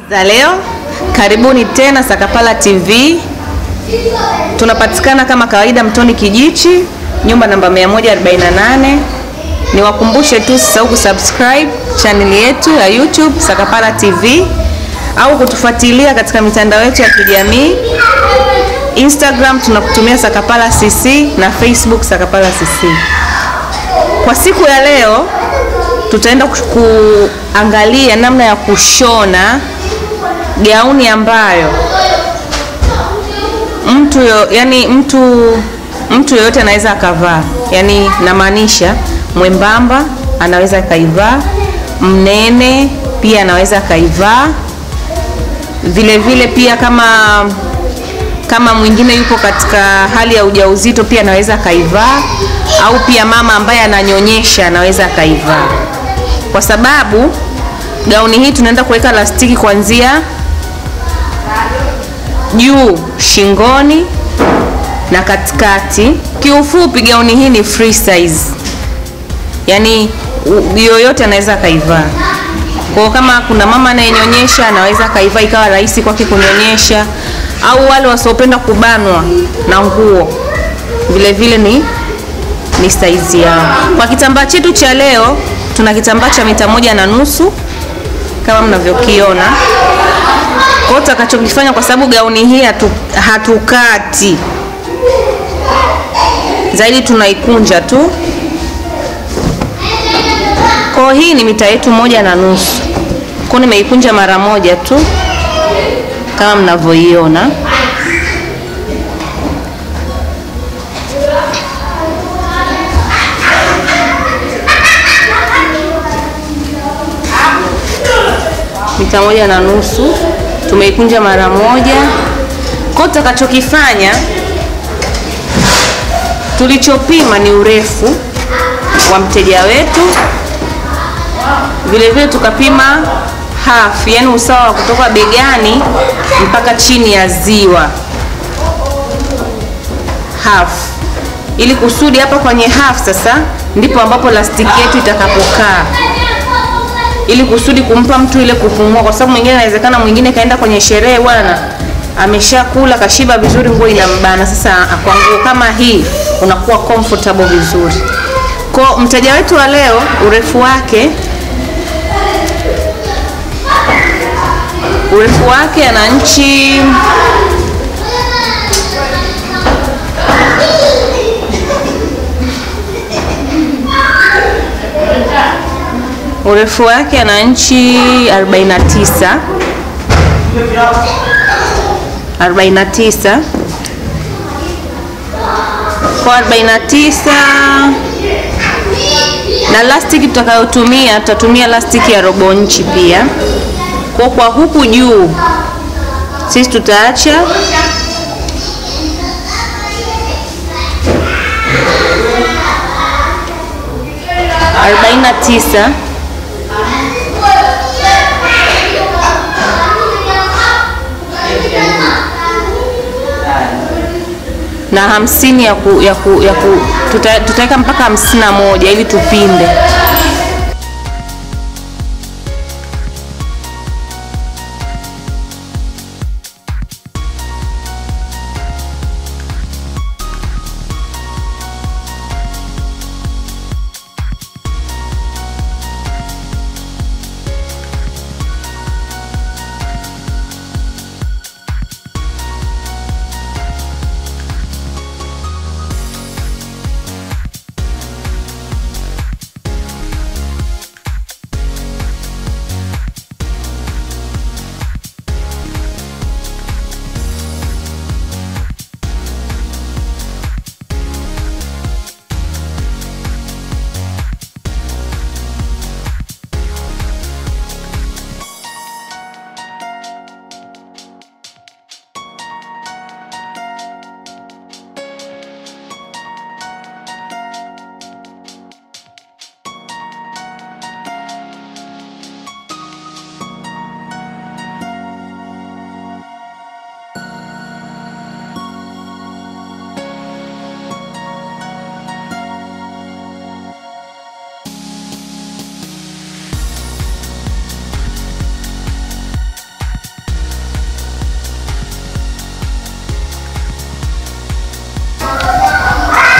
za leo. Karibuni tena Sakapala TV. Tunapatikana kama kawaida Mtoni Kijichi, nyumba namba 148. Niwakumbushe tu usisahau kusubscribe channel yetu ya YouTube Sakapala TV au kutufuatilia katika mitandao yetu ya kijamii. Instagram tunakutumia Sakapala CC na Facebook Sakapala CC. Kwa siku ya leo tutaenda kuangalia namna ya kushona gauni ambayo mtu yo, yani mtu mtu yoyote anaweza akavaa, yani namaanisha mwembamba anaweza akaivaa, mnene pia anaweza akaivaa, vile vile pia kama kama mwingine yupo katika hali ya ujauzito pia anaweza akaivaa, au pia mama ambaye ananyonyesha anaweza akaivaa, kwa sababu gauni hii tunaenda kuweka lastiki kuanzia juu shingoni na katikati. Kiufupi, gauni hii ni free size, yaani yoyote anaweza akaivaa. Kwa kama kuna mama anayenyonyesha anaweza akaivaa ikawa rahisi kwake kunyonyesha, au wale wasiopenda kubanwa na nguo vile vile ni ni saizi yao. Kwa kitambaa chetu cha leo tuna kitambaa cha mita moja na nusu kama mnavyokiona. Kwa hiyo tutakachokifanya, kwa sababu gauni hii hatu, hatukati zaidi, tunaikunja tu. Kwa hii ni mita yetu moja na nusu, kwa nimeikunja mara moja tu kama mnavyoiona. mita moja na nusu tumeikunja mara moja. Kwa tutakachokifanya, tulichopima ni urefu wa mteja wetu, vile vile tukapima half, yani usawa wa kutoka begani mpaka chini ya ziwa half, ili kusudi hapa kwenye half sasa ndipo ambapo lastiki yetu itakapokaa ili kusudi kumpa mtu ile kupumua, kwa sababu mwingine inawezekana mwingine kaenda kwenye sherehe bwana, ameshakula kashiba vizuri, nguo inambana. Sasa kwa nguo kama hii unakuwa comfortable vizuri. Kwa mteja wetu wa leo, urefu wake urefu wake ana nchi urefu wake ana nchi 49 49 kwa 49 na lastiki tutakayotumia tutatumia lastiki ya robo nchi pia. Kwa kwa huku juu sisi tutaacha arobaini na tisa na hamsini ya ku, ya ku, ya ku, tuta, tutaweka mpaka hamsini na moja ili tupinde.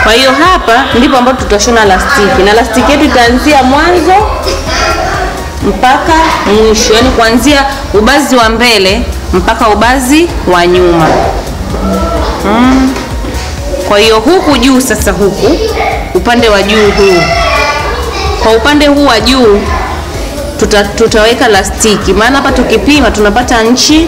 Kwa hiyo hapa ndipo ambapo tutashona lastiki, na lastiki yetu itaanzia mwanzo mpaka mwisho, yaani kuanzia ubazi wa mbele mpaka ubazi wa nyuma mm. Kwa hiyo huku juu sasa, huku upande wa juu huu, kwa upande huu wa juu tuta, tutaweka lastiki, maana hapa tukipima tunapata nchi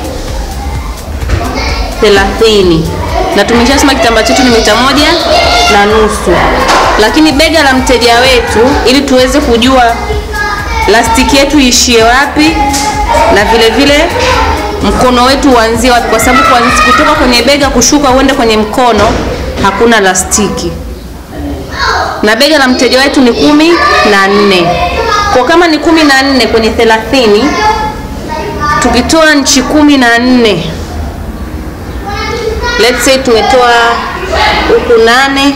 30 na tumeshasema kitambaa chetu ni mita moja na nusu, lakini bega la mteja wetu, ili tuweze kujua lastiki yetu ishie wapi na vile vile mkono wetu uanzie wapi, kwa sababu kutoka kwenye bega kushuka uende kwenye mkono hakuna lastiki, na bega la mteja wetu ni kumi na nne. Kwa kama ni kumi na nne kwenye thelathini, tukitoa nchi kumi na nne let's say tumetoa huku nane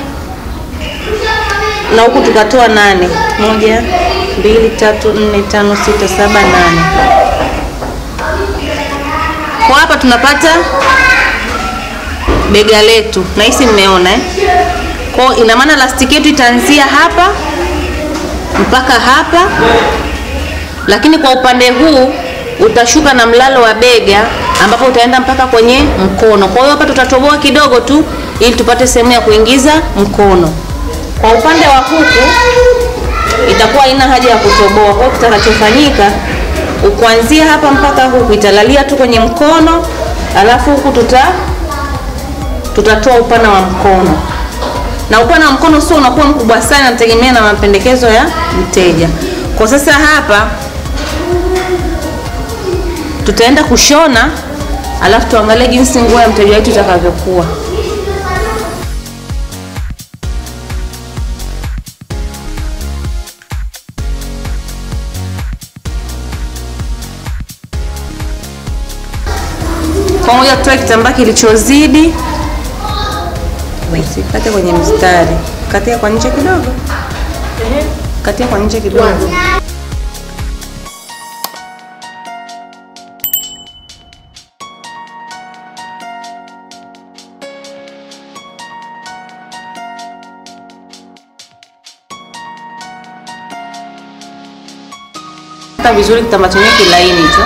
na huku tukatoa nane, moja, mbili, tatu, nne, tano, sita, saba, nane. Kwa hapa tunapata bega letu, na hisi mmeona eh? Kwa ina maana lastiki yetu itaanzia hapa mpaka hapa, lakini kwa upande huu utashuka na mlalo wa bega ambapo utaenda mpaka kwenye mkono. Kwa hiyo hapa tutatoboa kidogo tu ili tupate sehemu ya kuingiza mkono. Kwa upande wa huku itakuwa haina haja ya kutoboa. Kwa hiyo kitakachofanyika kuanzia hapa mpaka huku italalia tu kwenye mkono, alafu huku tuta tutatoa upana wa mkono, na upana wa mkono sio unakuwa mkubwa sana, nategemea na mapendekezo ya mteja. Kwa sasa hapa tutaenda kushona, alafu tuangalie jinsi nguo ya mteja wetu itakavyokuwa. Pamoja tutoe kitambaa kilichozidi, kate kwenye mstari, katia kwa nje kidogo, katia kwa nje kidogo. vizuri kitambaa chenyewe kilaini hicho.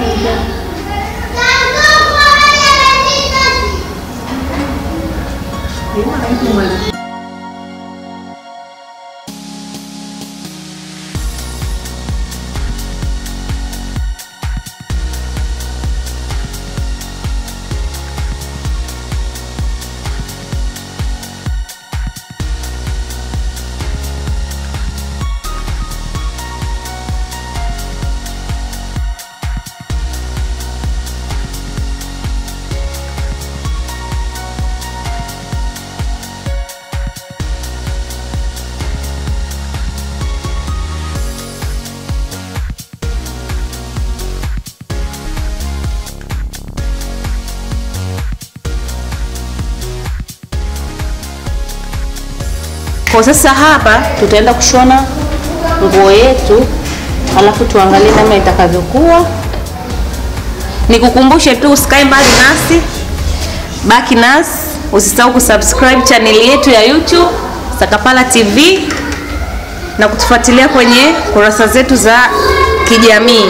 Kwa sasa hapa tutaenda kushona nguo yetu, alafu tuangalie namna itakavyokuwa. Nikukumbushe tu usikae mbali nasi, baki nasi, usisahau kusubscribe channel yetu ya YouTube Sakapala TV na kutufuatilia kwenye kurasa zetu za kijamii.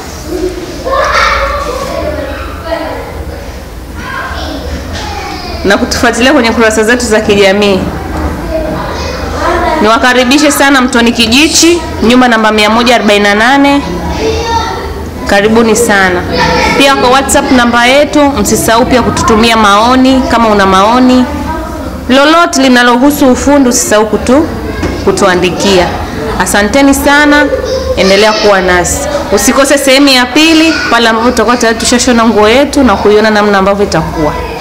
na kutufuatilia kwenye kurasa zetu za kijamii. Niwakaribishe sana Mtoni Kijichi, nyumba namba 148. Karibuni sana. Pia kwa WhatsApp namba yetu, msisahau pia kututumia maoni. Kama una maoni lolote linalohusu ufundi, usisahau kutu kutuandikia. Asanteni sana, endelea kuwa nasi. Usikose sehemu ya pili pale ambapo tutakuwa tayari tushashona nguo yetu na kuiona namna ambavyo itakuwa.